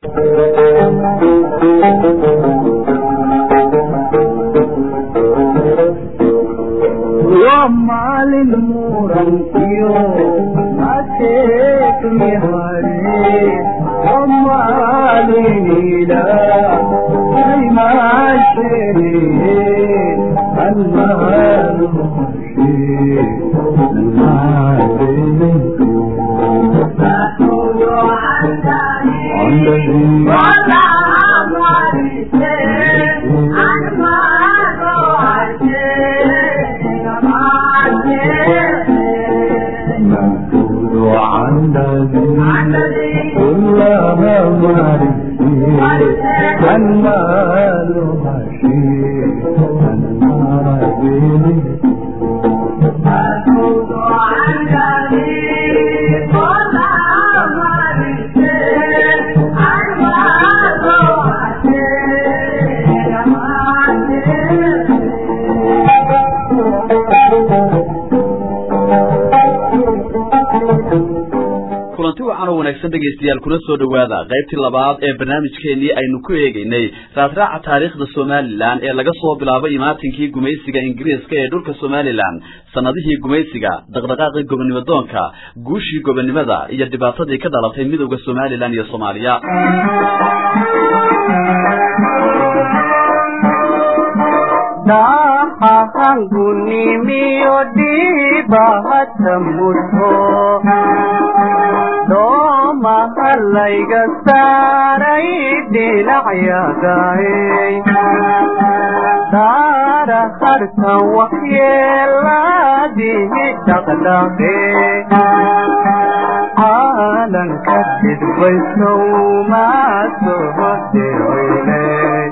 maalin murankiyo mateekmi hare maalinila aymaashee kulanti wacan oo wanaagsan dhegaystayaal kuna soo dhowaada qaybtii labaad ee barnaamijkeennii aynu ku eegaynay raasraaca taariikhda somalilan ee laga soo bilaabay imaatinkii gumaysiga ingiriiska ee dhulka somalilan sannadihii gumaysiga dhaqdhaqaaqii gobonimadoonka guushii gobonnimada iyo dhibaatadii ka dhalatay midowda somalilan iyo soomaaliya dahahangunimiyo dhibahata muto doomahalayga saaray dhinacyagaay daara harkan waxyeeladihi dhaqdhaqe caalanka dhidbaysow maa soo dhicile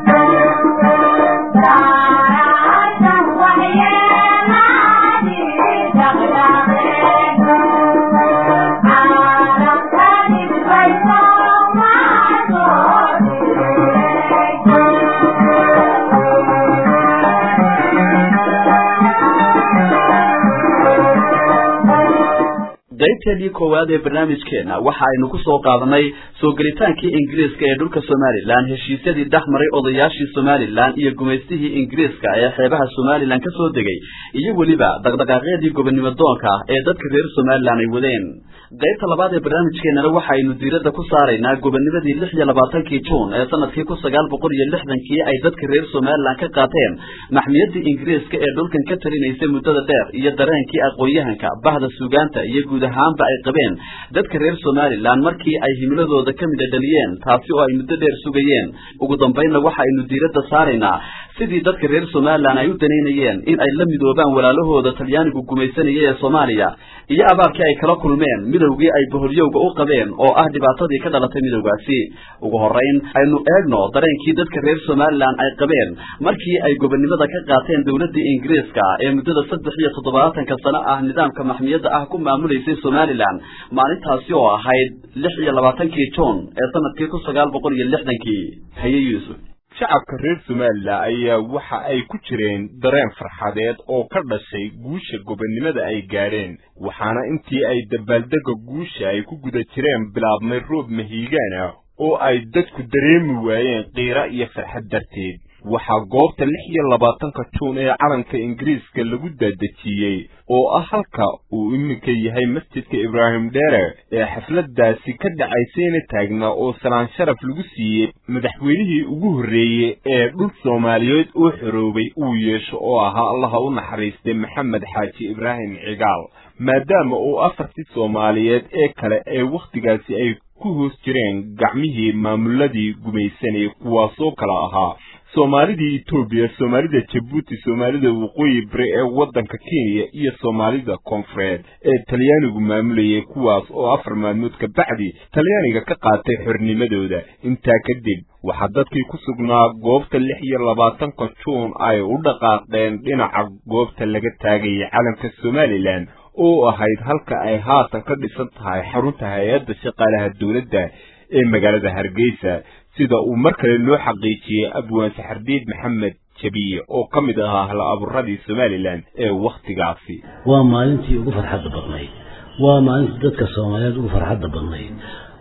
qaybteedii koowaad ee barnaamijkeenna waxa aynu ku soo qaadanay soo gelitaankii ingiriiska ee dhulka somalilan heshiisyadii dhex maray odayaashii somalilan iyo gumaystihii ingiriiska ee xeebaha somalilan ka soo degay iyo weliba dhaqdhaqaaqyadii gobonimadoonka ee dadka reer somalilan ay wadeen qaybta labaad ee barnaamijkeennana waxaaynu diiradda ku saaraynaa gobonimadii lix iyo labaatankii juun ee sanadkii kun sagaal boqol iyo lixdankii ay dadka reer somalilan ka qaateen maxmiyadii ingiriiska ee dhulkan ka talinaysay muddada dheer iyo dareenkii aqoon-yahanka bahda suugaanta iyo guud ahaanba ay qabeen dadka reer somalilan markii ay himiladooda ka mida dhaliyeen taasi oo ay muddo dheer sugayeen ugu dambaynna waxaaynu diiradda saaraynaa sidii dadka reer somalilan ay u danaynayeen in ay la midoobaan walaalahooda talyaanigu gumaysanaya ee soomaaliya iyo abaarkii ay kala kulmeen midowgii ay boholyowga u qabeen oo ah dhibaatadii ka dhalatay midowgaasi ugu horrayn aynu eegno dareenkii dadka reer somalilan ay qabeen markii ay gobonnimada ka qaateen dowladdii ingiriiska ee muddada saddex iyo toddobaatanka sano ah nidaamka maxmiyadda ah ku maamulaysay somalilan maalintaasi oo ahayd lix iyo labaatankii juun ee sanadkii kun sagaal boqol iyo lixdankii haye yuusuf shacabka reer somalilan ayaa waxa ay ku jireen dareen farxadeed oo ka dhashay guusha gobonnimada ay gaadheen waxaana intii ay dabaaldega guusha ay ku guda jireen bilaabmay roob mahiigaan ah oo ay dadku dareemi waayeen qiira iyo farxad darteed waxaa goobta lix iyo labaatanka juun ee calanka ingiriiska lagu daadejiyey oo ah halka uu iminka yahay masjidka ibraahim dheere ee xafladdaasi ka dhacaysayna taagnaa oo salaan sharaf lagu siiyey madaxweynihii ugu horreeyey ee dhul soomaaliyeed oo xoroobay uu yeesho oo ahaa allaha u naxariistay maxamed xaaji ibraahim cigaal maadaama uu afartii soomaaliyeed ee kale ee wakhtigaasi ay ku hoos jireen gacmihii maamuladii gumaysanayay kuwaasoo kala ahaa soomaalidii etoobiya soomaalida jabuuti soomaalida waqooyi bari ee waddanka kenya iyo soomaalida koonfureed ee talyaanigu maamulayay kuwaas oo afar maalmood ka bacdi talyaaniga ka qaatay xornimadooda intaa kadib waxaa dadkii ku sugnaa goobta lix iyo labaatanka juun ay u dhaqaaqeen dhinaca goobta laga taagayay calanka somalilan oo ahayd halka ay haatan ka dhisan tahay xarunta hay-adda shaqaalaha dowladda ee magaalada hargeysa sida uu mar kale loo xaqiijiyey abwaan saxardiid maxamed jabiye oo ka mid ahaa hal abuuradii somalilan ee wakhtigaasi waa maalintii ugu farxadda badnayd waa maalintii dadka soomaaliyeed ugu farxadda badnayd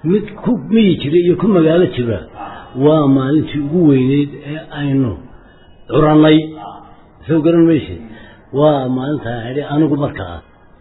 mid ku miyi jira iyo ku magaalo jira waa maalintii ugu weyneyd ee aynu curannay soo garan mayse waa maalintaa idhi anigu markaa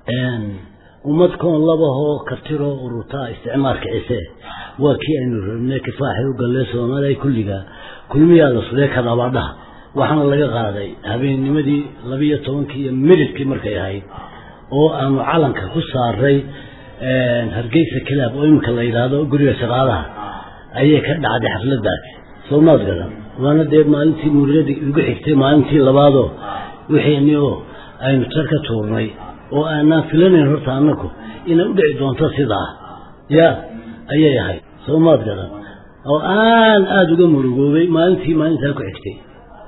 ummad koon labahoo kartiroo ururtaa isticmaalka cise waa kii aynu rabnay kifaaxay u gallee soomaaliya kulliga kulmiyaa la sudee kadabaadhaha waxaana laga qaaday habeennimadii labiyo tobankii iyo midhidkii markay ahayd oo aanu calanka ku saaray hargeysa kilaab oo iminka la yidhaahdo guriga shaqaalaha ayay ka dhacday xafladaasi soomaad garan waana dee maalintii muurigadii ugu xigtay maalintii labaadoo wixii oo aynu tar ka tuurnay oo aanaan filanayn horta annaku inay u dhici doonto sidaa ya ayay ahayd soomaad garan oo aan aada uga murugoobay maalintii maalintaa ku xigtay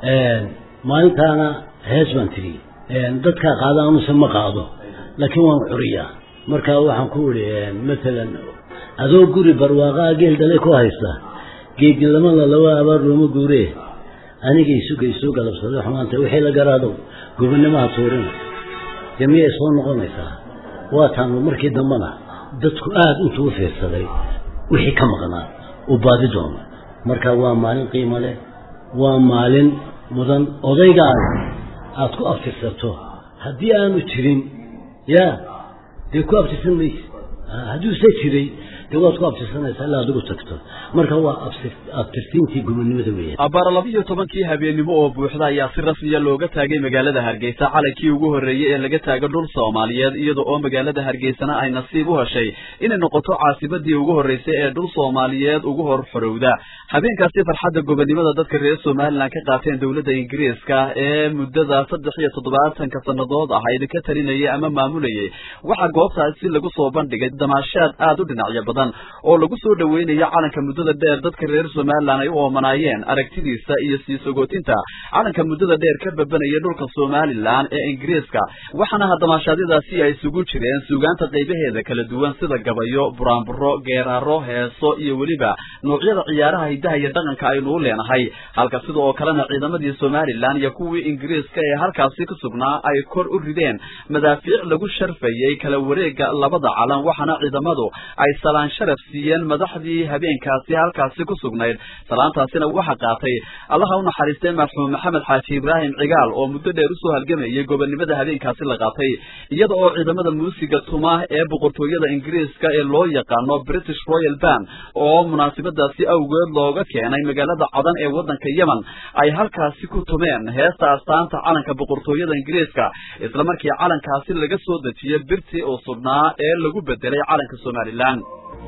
maalintaana hees baan tiri dadkaa qaada amuse ma qaado laakiin waan curiyaa marka waxaan ku idhi matalan adoo guri barwaaqaa geel dale ku haysta geedgilamada laba abaar looma guuree aniga isuga isoo galabsaday xumaanta wixii la garaadow gobonnimaha tuurina dee miyay soo noqonaysaa waataanu markii dambena dadku aada intuu u fiirsaday wixii ka maqnaa uu baadi doono marka waa maalin qiimo leh waa maalin mudan odaygaada aada ku abtirsato haddii aanu jirin ya dee ku abtirsan mayse hadduuse jiray dee waad ku abtirsanaysaa ilaa adigu tagto marka waa abtirsiintii gobonnimada weeyaan abbaara labiiyo tobankii habeennimo oo buuxda ayaa si rasmiya looga taagay magaalada hargeysa calankii ugu horreeyey ee laga taago dhul soomaaliyeed iyada oo magaalada hargeysana ay nasiib u heshay inay noqoto caasimadii ugu horreysay ee dhul soomaaliyeed ugu hor xorowda habeenkaasi farxadda gobonnimada dadka reer somalilan ka qaateen dowladda ingiriiska ee muddada saddex iyo toddobaatanka sannadood ahayd ka talinayay ama maamulayay waxaa goobtaasi lagu soo bandhigay damaashaad aada u dhinacyo badan oo lagu soo dhoweynayo calanka muddada dheer dadka reer somalilan ay u oomanaayeen aragtidiisa iyo sii sogootinta calanka muddada dheer ka babanaya dhulka somalilan ee ingiriiska waxaana damaashaadyadaasi ay isugu jireen suugaanta qaybaheeda kala duwan sida gabayo buraanburo geeraaro heeso iyo weliba noocyada ciyaaraha hidaha iyo dhaqanka aynu u leenahay halka sida oo kalena ciidamadii somalilan iyo kuwii ingiriiska ee halkaasi ku sugnaa ay kor u rideen madaafiic lagu sharfayey kala wareega labada calan waxaana ciidamadu ay salaan sharaf siiyeen madaxdii habeenkaasi halkaasi ku sugnayd salaantaasina waxaa qaatay allaha u naxariistay marxuum maxamed xaaji ibraahim cigaal oo muddo dheer usoo halgamayay gobonnimada habeenkaasi la qaatay iyada oo ciidamada muusiga tuma ee boqortooyada ingiriiska ee loo yaqaano british royal band oo munaasabadaasi awgeed looga keenay magaalada cadan ee waddanka yemen ay halkaasi ku tumeen heesta astaanta calanka boqortooyada ingiriiska isla markii calankaasi laga soo dejiyey birtii uu sugnaa ee lagu bedelay calanka somalilan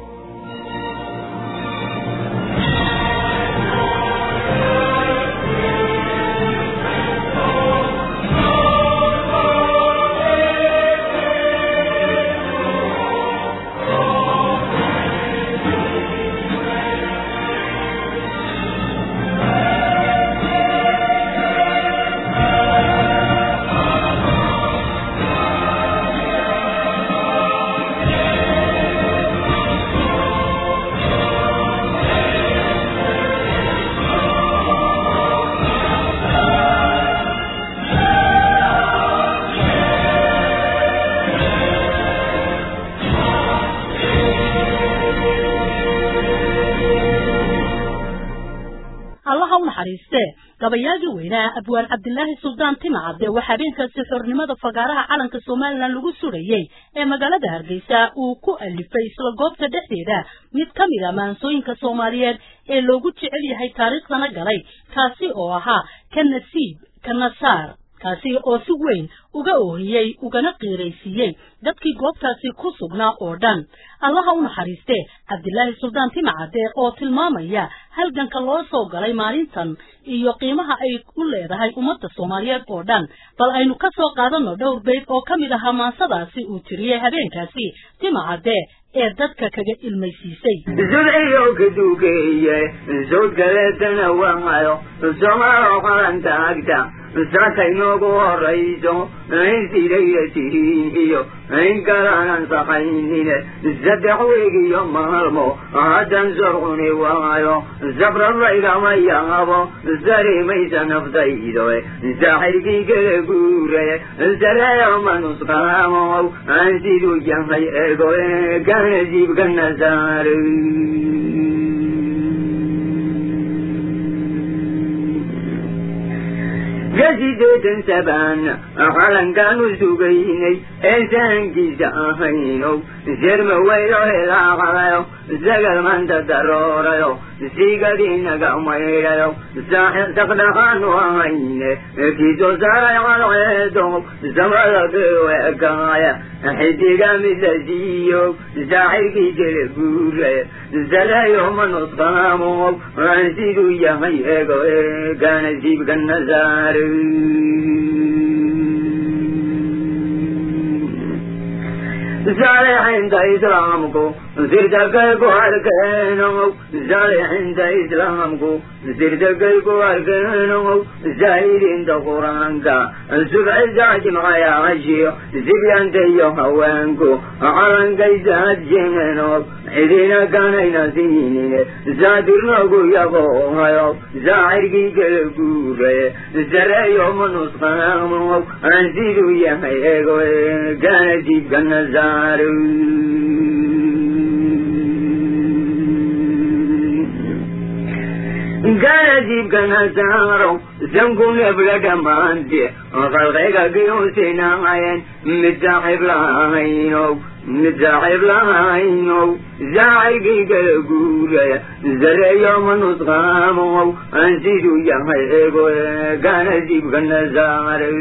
gabayaagii weynaa abwaan cabdilaahi suldaan timacade waxaa habeenkaasi xornimada fagaaraha calanka somalilan lagu surayey ee magaalada hargeysa uu ku alifay isla goobta dhexdeeda mid ka mid a maansooyinka soomaaliyeed ee loogu jecel yahay taariikhdana galay kaasi oo ahaa ka nasiib ka nasaar kaasi oo si weyn uga oohiyey ugana qiiraysiiyey dadkii goobtaasi ku sugnaa oo dhan allaha u naxariistee cabdilaahi suldaan timacade oo tilmaamaya halganka loo soo galay maalintan iyo qiimaha ay u leedahay ummadda soomaaliyeed oo dhan bal aynu ka soo qaadanno dhowr bayd oo ka mid ahaa maansadaasi uu tiriyey habeenkaasi timacade ee dadka kaga ilmaysiisay sudciyo ka duugeeye sawd kaleetana waayo somaalo qalanta agta saka inoogu horayso in sidayda tihiin iyo in kalaanan saqaynine saddex weeg iyo maalmo haddan sorcuni waayo sabrarlaygama yaabo sarimaysa naftaydo saaxirkii kala guuraye sareeyoma nusqaamow aan siduu yahay ego kana jiibka nasaaray gasideetan sabaan calankaanu sugaynay ee sahankiisa ahaynow sirma weylo helaaqadayo sagal manta daroorayo siigadiinaga maydhayo saqdhaqaanu ahayne kiisoo saaray cadceedo samada keweekaaya xidiga mid la siiyo saaxirkii kala guure saleeyoma nusqaamow aan siduu yahay ego kana jiibka nasaare saalixiinta islaamku sirtakay ku arkeenow saalixiinta islaamku sirtakay ku arkeenow zaahidiinta qur-aanka subcisaa jimcayaashiyo sibyanta iyo haweenku calankaysa hadjeenow cidina kanayna siinine saadirnogu yaqoohayo saacirkii kala guuraye sareeyoma nusqaamow aan siduu yahay ego kana jiibka nasaaro kana jiibka nasaaro sanku nebla dhammaante qalqayga kiyuusinaayeen mid saaxiib lahaynow mid saaxiib lahaynow saacirkii kala guuraya sareeyoma nusqaamow aan siduu yahay ego kana jiibka nasaaro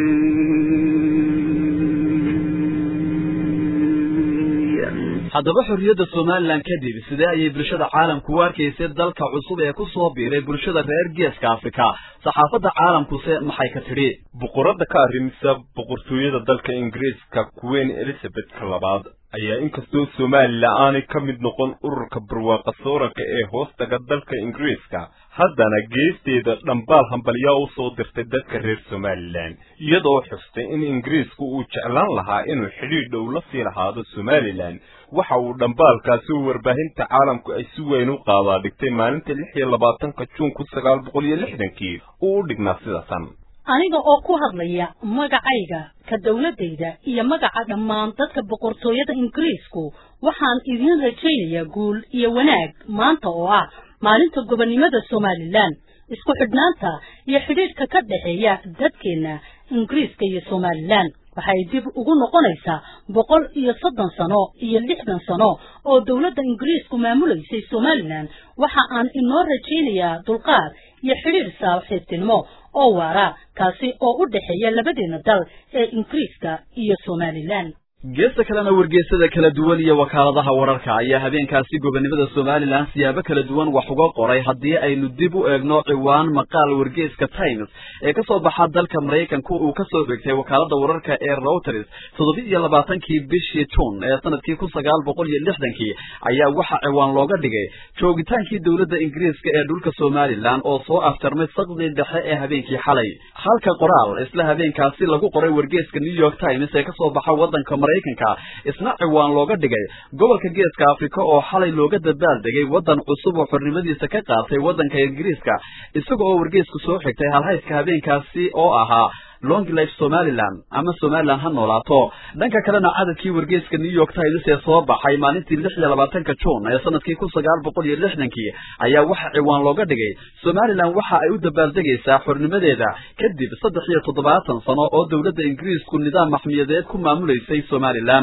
haddaba xorriyadda somalilan kadib sidee ayay bulshada caalamku u arkaysay dalka cusub ee ku soo biiray bulshada reer geeska afrika saxaafadda caalamkuse maxay ka tidhi boqorada ka arrimisa boqortooyada dalka ingiriiska queen elizabethka labaad ayaa inkastoo somalilan aanay ka mid noqon ururka barwaaqa sooranka ee hoostaga dalka ingiriiska haddana geesteeda dhambaal hambalyaa u soo dirtay dadka reer somalilan iyadoo xustay in ingiriisku uu jeclaan lahaa inuu xidhiidh dhow la sii lahaado somalilan waxa uu dhambaalkaasi u warbaahinta caalamku ay si weyn u qaadaa dhigtay maalinta lix iyo labaatanka juun kun sagaal boqol iyo lixdankii uu u dhignaa sida tan aniga oo ku hadlaya magacayga ka dawladdayda iyo magaca dhammaan dadka boqortooyada ingiriisku waxaan idiin rajaynayaa guul iyo wanaag maanta oo ah maalinta gobonnimada somalilan isku xidhnaanta iyo xidhiidhka ka dhexeeya dadkeenna ingiriiska iyo somalilan waxay dib ugu noqonaysaa boqol iyo soddon sano iyo lixdan sano oo dowladda ingiriisku maamulaysay somalilan waxa aan inoo rajaynayaa dulqaad iyo xidhiidh saaxiibtinimo oo waara kaasi oo u dhexeeya labadeena dal ee ingiriiska iyo somalilan geesta kalena wargeysada kala duwan iyo wakaaladaha wararka ayaa habeenkaasi gobonnimada somalilan siyaabo kala duwan wax uga qoray haddii aynu dib u eegno ciwaan maqaal wargeyska times ee ka soo baxa dalka maraykanku uu ka soo xigtay wakaalada wararka ee reuters toddoba iyo labaatankii bishii juun ee sanadkii kun sagaal boqol iyo lixdankii ayaa waxa ciwaan looga dhigay joogitaankii dowladda ingiriiska ee dhulka somalilan oo soo afjarmay saqdii dhexe ee habeenkii xalay halka qoraal isla habeenkaasi lagu qoray wargeyska new york times ee kasoo baxa wadanka maraykanka isna ciwaan looga dhigay gobolka geeska afrika oo xalay looga dabaaldegay waddan cusub oo xornimadiisa ka qaatay waddanka ingiriiska isaga oo wargeysku soo xigtay halhayska habeenkaasi oo ahaa long life somalilan ama somalilan ha noolaato dhanka kalena cadadkii wargeyska new york times ee soo baxay maalintii lix iyo labaatanka juun ee sanadkii kun sagaal boqol iyo lixdankii ayaa waxa ciwaan looga dhigay somalilan waxa ay u dabaaldegaysaa xornimadeeda kadib saddex iyo toddobaatan sano oo dowladda ingiriisku nidaam maxmiyadeed ku maamulaysay somalilan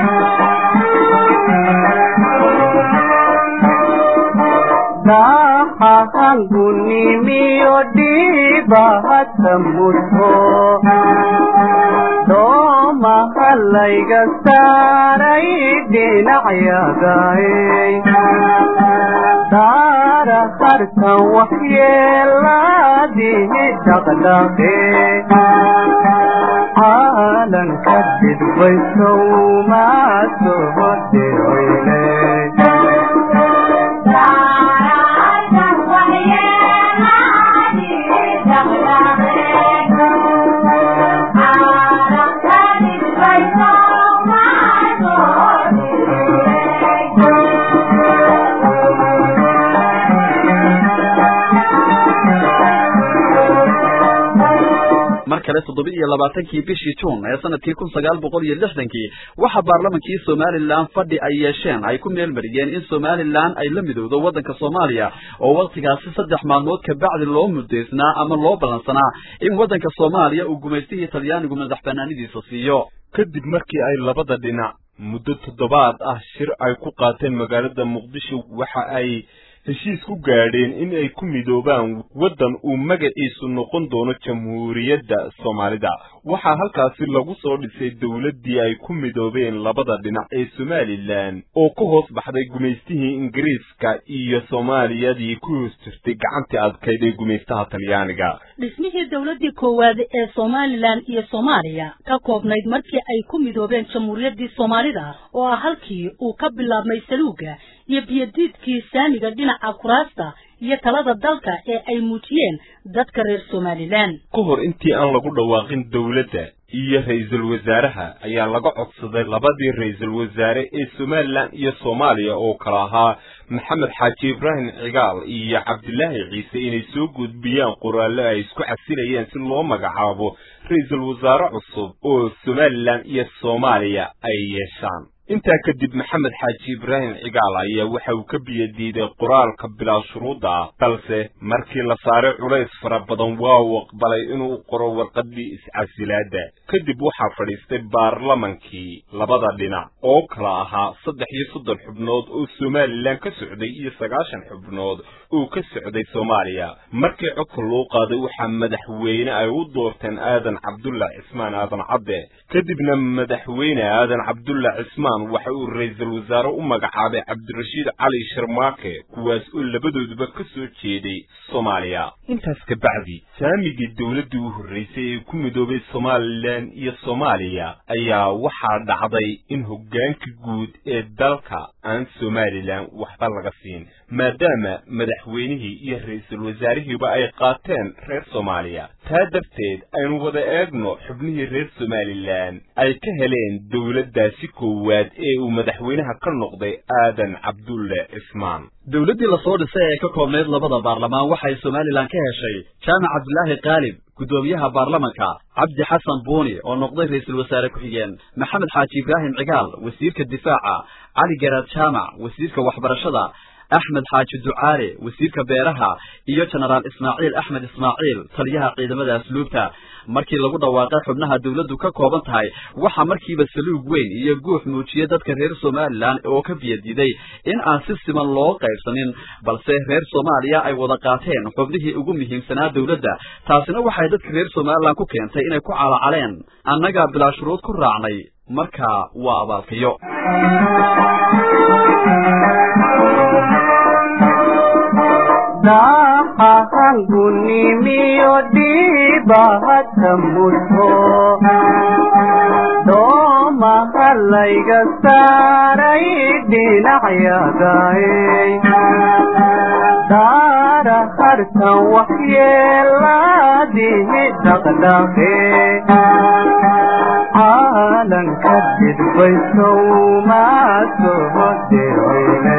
dahahangunimiyo dhibahata mudho doomahalayga saaray dhinacyagaay daara harkan waxyeelaadihi dhaqdhaqe caalanka dhidbaysow maasoho dhicine kale toddoba iyo labaatankii bishii juun ee sanadkii kun sagaal boqol iyo lixdankii waxaa baarlamankii somalilan fadhi ay yeesheen ay ku meelmariyeen in somalilan ay la midowdo waddanka soomaaliya oo wakhtigaasi saddex maalmood kabacdi loo mudaysnaa ama loo ballansanaa in waddanka soomaaliya uu gumaystihii talyaanigu madax banaanidiisa siiyo kadib markii ay labada dhinac muddo toddobaad ah shir ay ku qaateen magaalada muqdisho waxa ay heshiis ku gaadheen in ay ku midoobaan waddan uu magaciisu noqon doono jamhuuriyadda soomaalida waxaa halkaasi lagu soo dhisay dowladdii ay ku midoobeen labada dhinac ee somalilan oo ka hoos baxday gumaystihii ingiriiska iyo soomaaliyadii ku hoos jirtay gacantii adkayd ee gumaystaha talyaaniga dhismihii dowladdii koowaad ee somalilan iyo soomaaliya ka koobnayd markii ay ku midoobeen jamhuuriyaddii soomaalida oo ah halkii uu ka bilaabmay saluuga iyo biyadiidkii saamiga dhinaca kuraasta iyo talada dalka ee ay muujiyeen dadka reer somalilan ka hor intii aan lagu dhawaaqin dowladda iyo ra-iisul wasaaraha ayaa laga codsaday labadii ra-iisul wasaare ee somalilan iyo soomaaliya oo kala ahaa maxamed xaaji ibraahim cigaal iyo cabdilaahi ciise inay soo gudbiyaan qoraallo ay isku casilayeen si loo magacaabo ra-iisul wasaare cusub oo somalilan iyo soomaaliya ay yeeshaan intaa kadib maxamed xaaji ibraahim cigaal ayaa waxa uu ka biyadiiday qoraalka bilaa shuruudda ah balse markii la saaray culays fara badan waa uu aqbalay inuu qoro warqaddii iscasilaadda kadib waxaa fadhiistay baarlamankii labada dhinac oo kala ahaa saddex iyo soddon xubnood oo somalilan ka socday iyo sagaashan xubnood oo ka socday soomaaliya markii codka loo qaaday waxaa madaxweyne ay u doorteen aadan cabdulla cismaan aadan cadde kadibna madaxweyne aadan cabdulla cismaan waxa uu ra-iisul wasaare u magacaabay cabdirashiid cali sharmaake kuwaas oo labadooduba ka soo jeeday soomaaliya intaas ka bacdi saamigii dowladdii u horraysay ee ku midoobay somalilan iyo soomaaliya ayaa waxaa dhacday in hoggaanka guud ee dalka aan somalilan waxba laga siin maadaama madaxweynihii iyo ra-iisul wasaarihiiba ay qaateen reer soomaaliya taa darteed aynu wada eegno xubnihii reer somalilan ay ka heleen dowladdaasi koowaad ee uu madaxweynaha ka noqday aadan cabdulle cismaan dowladdii lasoo dhisay ee ka koobnayd labada baarlamaan waxay somalilan ka heshay jaamac cabdilaahi kaalib guddoomiyaha baarlamanka cabdi xasan buuni oo noqday ra-iisul wasaare ku-xigeen maxamed xaaji ibraahim cigaal wasiirka difaaca cali garaad jaamac wasiirka waxbarashada axmed xaaji ducaale wasiirka beeraha iyo jenaraal ismaaciil axmed ismaaciil taliyaha ciidamada asluubta markii lagu dhawaaqay xubnaha dowladdu ka kooban tahay waxaa markiiba saluug weyn iyo guux muujiyey dadka reer somalilan oo ka biyadiiday in aan si siman loo qaybsanin balse reer soomaaliya ay wada qaateen xubnihii ugu muhiimsanaa dowladda taasina waxay dadka reer somalilan ku keentay inay ku calacaleen annagaa bilaa shuruud ku raacnay marka waa abaalkayo daaqahangunimiyo dhiibahata mudho doomaha layga saaray dhinacyadaay daara hartan waxyeelaadihi dhaqdhaqe caalanka didbaysow maa soo dirine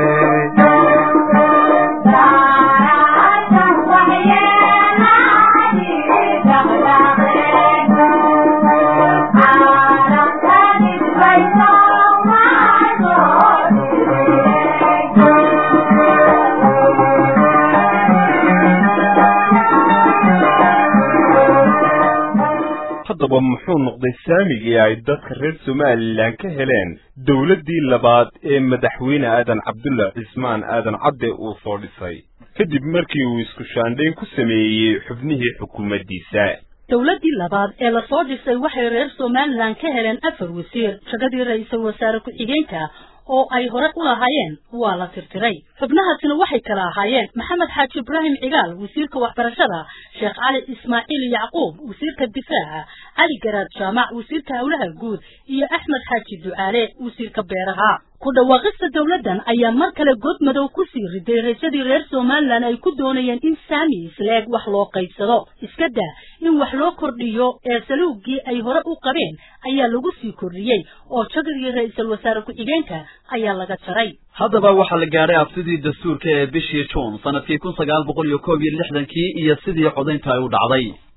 haddaba muxuu noqday saamigii ay dadka reer somalilan ka heleen dowladdii labaad ee madaxweyne aadan cabdulla cismaan aadan cadde uu soo dhisay kadib markii uu isku shaandhayn ku sameeyey xubnihii xukuumaddiisa dowladdii labaad ee lasoo dhisay waxay reer somalilan ka heleen afar wasiir shagadii ra-iisul wasaare ku-xigeenka oo ay hore u lahaayeen waa la tirtiray xubnahaasina waxay kala ahaayeen maxamed xaaji ibraahim cigaal wasiirka waxbarashada sheekh cali ismaaciil yacquub wasiirka difaaca cali garaad jaamac wasiirka howlaha guud iyo axmed xaaji ducaale wasiirka beeraha ku dhawaaqista dowladdan ayaa mar kale god madow ku sii riday raysadii reer somalilan ay ku doonayeen in saami isleeg wax loo qaybsado iska daa in wax loo kordhiyo ee saluugii ay hore u qabeen ayaa lagu sii kordhiyey oo jagadii ra-iisul wasaare ku-xigeenka ayaa laga jaray haddaba waxaa la gaadhay abtidii dastuurka ee bishii juun sanadkii kun sagaal boqol iyo koob iyo lixdankii iyo sidii codaynta ay u dhacday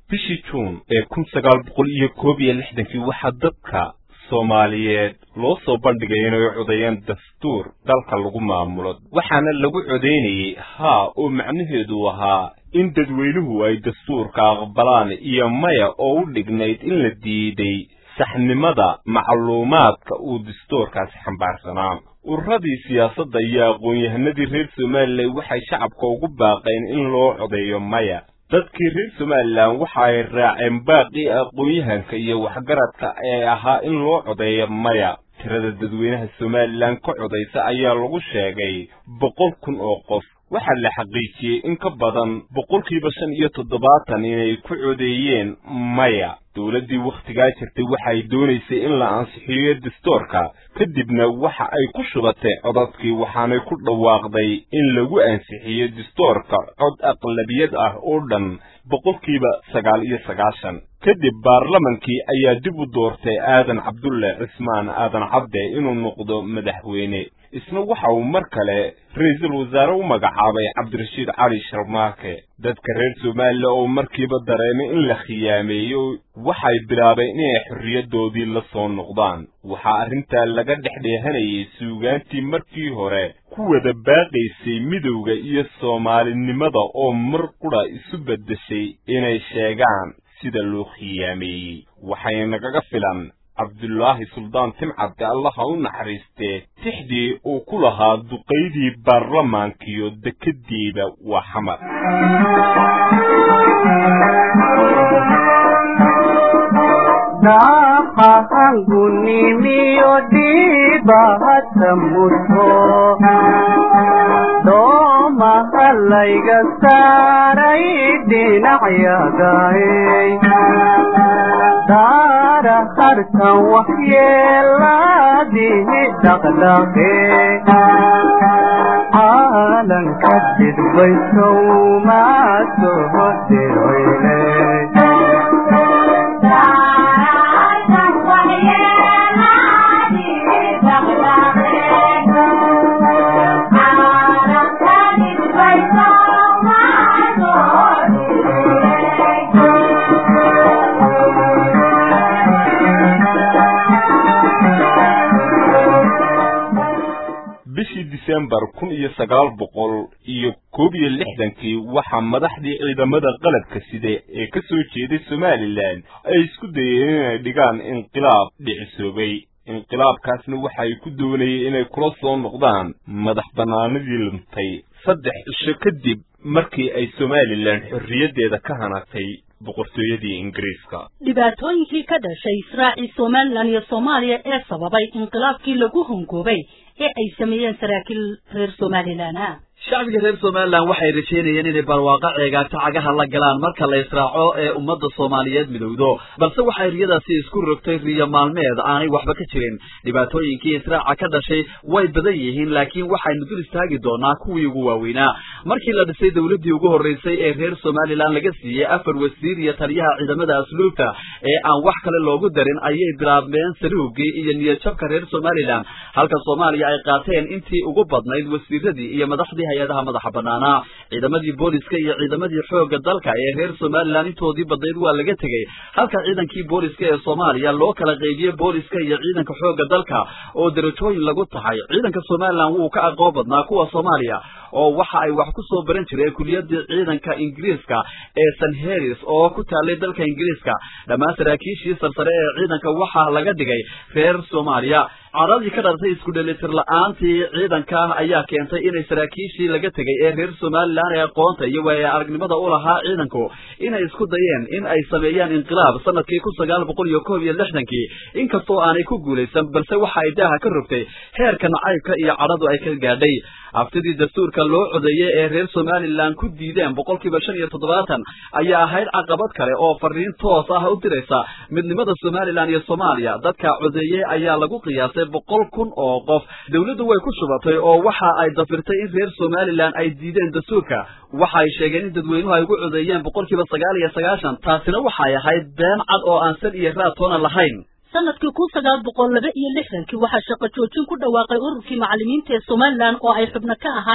bishii juun ee kun sagaal boqol iyo koob iyo lixdankii waxaa dadka soomaaliyeed loo soo bandhigay inay codeeyaan dastuur dalka lagu maamulo waxaana lagu codaynayey haa oo macnaheedu ahaa in dadweynuhu ay dastuurka aqbalaan iyo maya oo u dhignayd in la diiday saxnimada macluumaadka uu dastuurkaasi xambaarsanaa ururadii siyaasadda iyo aqoon-yahanadii reer somalilan waxay shacabka ugu baaqeen in loo codeeyo maya dadkii reer somalilan waxa ay raaceen baaqii aqoon-yahanka iyo waxgaradka ee ahaa in loo codeeyo maya tirada dadweynaha somalilan ka codaysa ayaa lagu sheegay boqol kun oo qof waxaa la xaqiijiyey in ka badan boqolkiiba shan iyo toddobaatan inay ku codeeyeen maya dowladdii wakhtigaa jirtay waxa ay doonaysay in la ansixiyo dastuurka kadibna waxa ay ku shubatay codadkii waxaanay ku dhawaaqday in lagu ansixiyo dastuurka cod aqlabiyad ah oo dhan boqolkiiba sagaal iyo sagaashan kadib baarlamankii ayaa dib u doortay aadan cabdulle cismaan aadan cabde inuu noqdo madaxweyne isna waxa uu mar kale ra-iisul wasaare u magacaabay cabdirashiid cali sharmaake dadka reer somalilan oo markiiba dareemay in la khiyaameeyo waxay bilaabeen inay xorriyaddoodii la soo noqdaan waxaa arrintaa laga dhexdheehanayay suugaantii markii hore ku wada baaqaysay midowda iyo soomaalinimada oo mar qudha isu beddeshay inay sheegaan sida loo khiyaameeyey waxay nagaga filan cabdulaahi suldaan timcadde allaha u naxariistee tixdii uu ku lahaa duqaydii baarlamaankiyo dekeddiiba waa xamar daaqahangunimiyo dhiibahata muto doomaha layga saaray dhinacyagaay daara harkan waxyeelaadihi dhaqdhaqe caalanka dhidbaysow maa soo diroyle bishii disembar kun iyo sagaal boqol iyo koob iyo lixdankii waxaa madaxdii ciidamada qalabka sida ee ka soo jeeday somalilan ay isku dayeen inay dhigaan inqilaab dhicisoobay inqilaabkaasna waxa ay ku doonayeen inay kula soo noqdaan madax bannaanadii luntay saddex cisho kadib markii ay somalilan xorriyaddeeda ka hanatay boqortooyadii ingiriiska dhibaatooyinkii ka dhashay israacii somalilan iyo soomaaliya ee sababay inqilaabkii lagu hongoobay ee ay sameeyeen saraakiil reer somalilan ah shacbiga reer somalilan waxay rajeynayeen inay barwaaqo ceegaagta cagaha la galaan marka la israaco ee ummadda soomaaliyeed midowdo balse waxay riyadaasi isku rogtay riyo maalmeed aanay waxba ka jirin dhibaatooyinkii israaca ka dhashay way badan yihiin laakiin waxaynu dul istaagi doonaa kuwii ugu waaweynaa markii la dhisay dowladdii ugu horreysay ee reer somalilan laga siiyey afar wasiir iyo taliyaha ciidamada asluubta ee aan wax kale loogu darin ayay bilaabmeen saluugii iyo niyadjabka reer somalilan halka soomaaliya ay qaateen intii ugu badnayd wasiiradii iyo madaxdii hay-adaha madaxa banaanaa ciidamadii booliska iyo ciidamadii xoogga dalka ee reer somalilan intoodii badnayd waa laga tegey halka ciidankii booliska ee soomaaliya loo kala qeybiyey booliska iyo ciidanka xoogga dalka oo darajooyin lagu tahay ciidanka somalilan wuu ka aqoon badnaa kuwa soomaaliya oo waxa ay wax ku soo baran jireen kuliyadii ciidanka ingiriiska ee st heris oo ku taallay dalka ingiriiska dhammaan saraakiishii sarsare ee ciidanka waxaa laga dhigay reer soomaaliya caradii ka dhalatay isku dhelitir la-aantii ciidanka ayaa keentay inay saraakiishii laga tegay ee reer somalilan ee aqoonta iyo waaya aragnimada u lahaa ciidanku inay isku dayeen in ay sameeyaan inqilaab sanadkii kun sagaal boqol iyo koob iyo lixdankii inkastoo aanay ku guulaysan balse waxa ay daaha ka rogtay heerka nacaybka iyo cadhadu ay ka gaadhay haftidii dastuurka loo codeeyey ee reer somalilan ku diideen boqolkiiba shan iyo toddobaatan ayaa ahayd caqabad kale oo fariin toos ah u diraysa midnimada somalilan iyo soomaaliya dadka codeeyey ayaa lagu qiyaasay boqol kun oo qof dowladdu way ku shubatay oo waxa ay dafirtay in reer somalilan ay diideen dastuurka waxa ay sheegeen in dadweynuhu ay ugu codeeyeen boqolkiiba sagaal iyo sagaashan taasina waxay ahayd been cad oo aan sal iyo raad toona lahayn sanadkii kun sagaal boqol laba iyo lixdankii waxaa shaqo joojin ku dhawaaqay ururkii macallimiinta ee somalilan oo ay xubno ka ahaayeen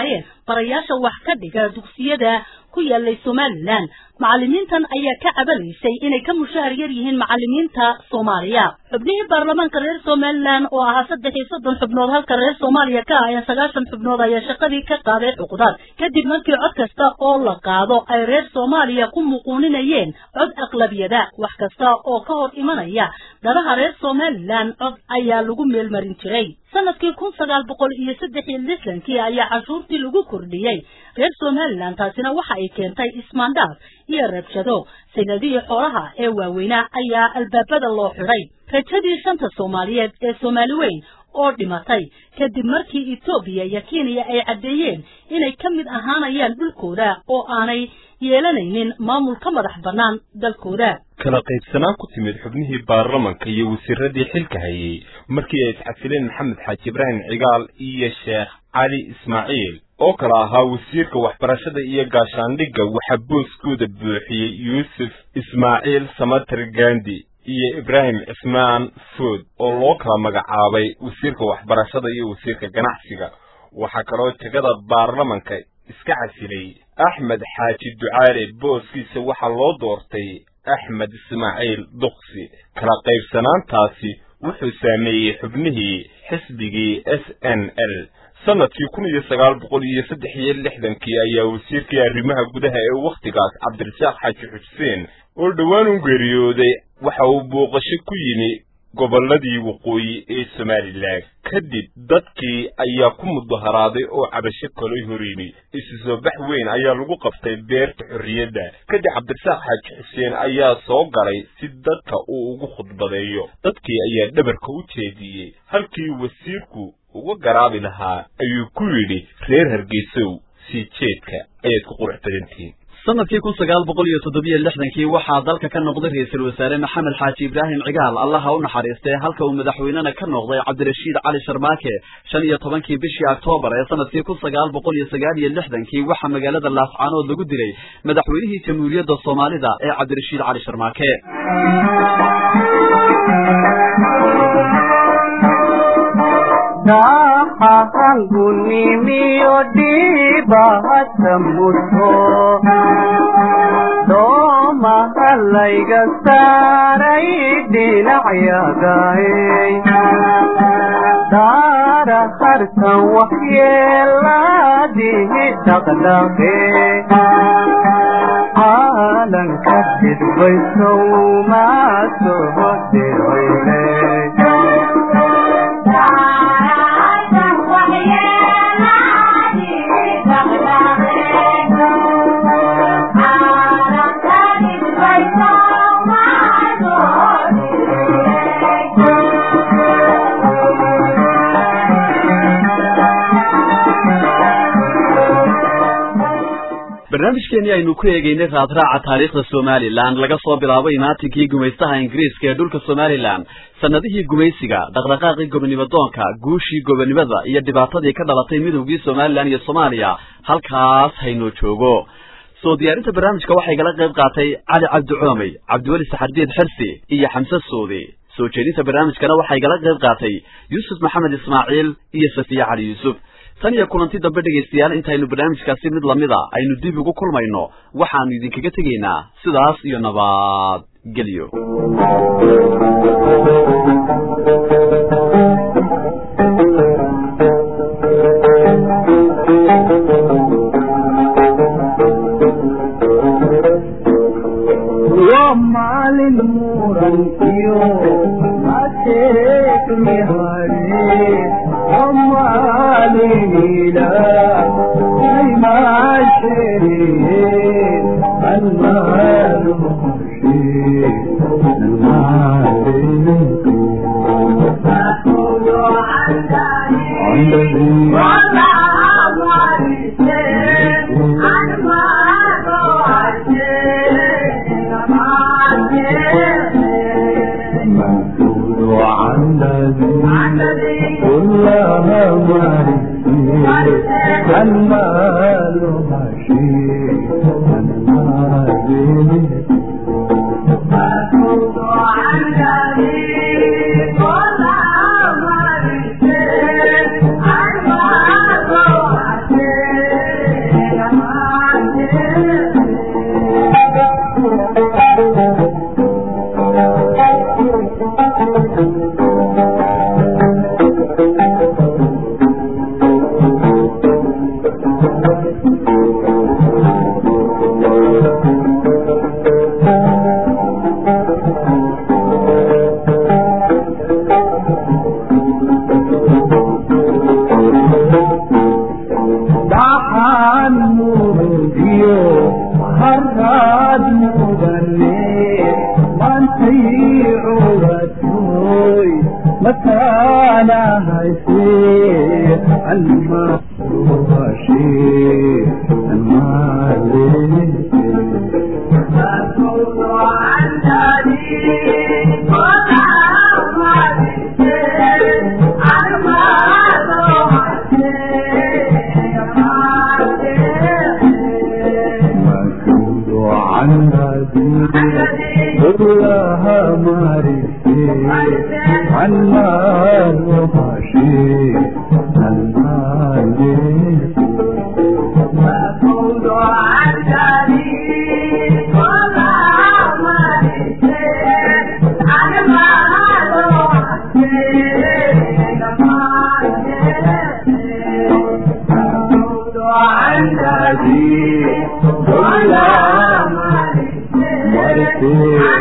barayaasha wax ka dhiga dugsiyada ku yaalay somalilan macallimiintan ayaa ka cabanaysay inay ka mushaahar yar yihiin macallimiinta soomaaliya xubnihii baarlamaanka reer somalilan oo ahaa saddex iyo soddon xubnood halka reer soomaaliya ka ahayeen sagaashan xubnood ayaa shaqadii ka qaaday cuqdaad kadib markii cod kasta oo la qaado ay reer soomaaliya ku muquuninayeen cod aqlabiyada wax kasta oo ka hor imanaya danaha reer somalilan cod ayaa lagu meelmarin jiray sanadkii kun sagaal boqol iyo saddex iyo lixdankii ayaa cashuurtii lagu kordhiyey reer somalilan taasina waxa ay keentay ismaandhaaf iyo rabshado sanadihii xoolaha ee waaweynaa ayaa albaabada loo xidhay rajadii shanta soomaaliyeed ee soomaali weyn oo dhimatay kadib markii etoobiya iyo kenya ay caddeeyeen inay ka mid ahaanayaan dhulkooda oo aanay yeelanaynin maamul ka madax bannaan dalkooda kala qaybsanaan ku timid xubnihii baarlamanka iyo wasiiradii xilka hayay markii ay isxasileen maxamed xaaji ibraahim cigaal iyo sheekh cali ismaaciil oo kale ahaa wasiirka waxbarashada iyo gaashaandhigga waxaa booskooda buuxiyey yuusuf ismaaciil samatar gandi iyo ibraahim cismaan food oo loo kala magacaabay wasiirka waxbarashada iyo wasiirka ganacsiga waxaa kaloo tegada baarlamanka iska casilay axmed xaaji ducaale booskiisa waxaa loo doortay axmed ismaaciil duksi kala qaybsanaantaasi wuxuu saameeyey xubnihii xisbigii s n l sanadkii kun iyo sagaal boqol iyo saddex iyo lixdankii ayaa wasiirkii arrimaha gudaha ee wakhtigaas cabdirasaaq xaaji xuseen oo dhowaan u geeriyooday waxa uu booqasho ku yimi gobolladii waqooyi ee somalilan kadib dadkii ayaa ku mudaharaaday oo cabasho kaloo horyimi isu soo bax weyn ayaa lagu qabtay beerta xorriyadda kadib cabdirasaaq xaaji xuseen ayaa soo galay si dadka uu ugu khudbadeeyo dadkii ayaa dhabarka u jeediyey halkii wasiirku uga garaabi lahaa ayuu ku yidhi reer hargeysow sii jeedka ayaad ku qurux badantihiin sanadkii kun sagaal boqol iyo toddobiyo lixdankii waxaa dalka ka noqday ra-iisul wasaare maxamed xaaji ibraahim cigaal allaha u naxariistay halka uu madaxweynena ka noqday cabdirashiid cali sharmaake shan iyo tobankii bishii oktoobar ee sanadkii kun sagaal boqol iyo sagaal iyo lixdankii waxaa magaalada laascaanood lagu dilay madaxweynihii jamhuuriyadda soomaalida ee cabdirashiid cali sharmaake dahahangunimiyo dhibahata muto doomahalayga saaray dhinacyagaay daara hartan waxyeeladihi dhaqdhaqe caalanka dhidbaysow maasoho dhiroyle barnaamijkeenii aynu ku eegeynay raadraaca taariikhda somalilan laga soo bilaabo imaatinkii gumaystaha ingiriiska ee dhulka somalilan sannadihii gumaysiga dhaqdhaqaaqii gobonimadoonka guushii gobonimada iyo dhibaatadii ka dhalatay midowgii somalilan iyo soomaaliya halkaas haynoo joogo soo diyaarinta barnaamijka waxay gala qayb qaatay cali cabdi coomey cabdiweli saxardiid xirsi iyo xamse soodi soo jeedinta barnaamijkana waxay gala qayb qaatay yuusuf maxamed ismaaciil iyo safiye cali yuusuf tan iyo kulanti dambe dhegaystayaal intaynu barnaamijkaasi mid lamida aynu dib ugu kulmayno waxaanu idinkaga tegaynaa sidaas iyo nabad gelyo waa maalin murankiyo mateekni hare waa maalin ilaah aymaasheeye almaalu hoshee مسؤول عن الذي كلها مرسي المال ماشي المال haraad mudane maantay cugatoy mataana haysee alma ruhashee almaaleese مسؤول عن هذه كلها معرفتي عن مال وحشي عن مال عن هذه كلها معرفتي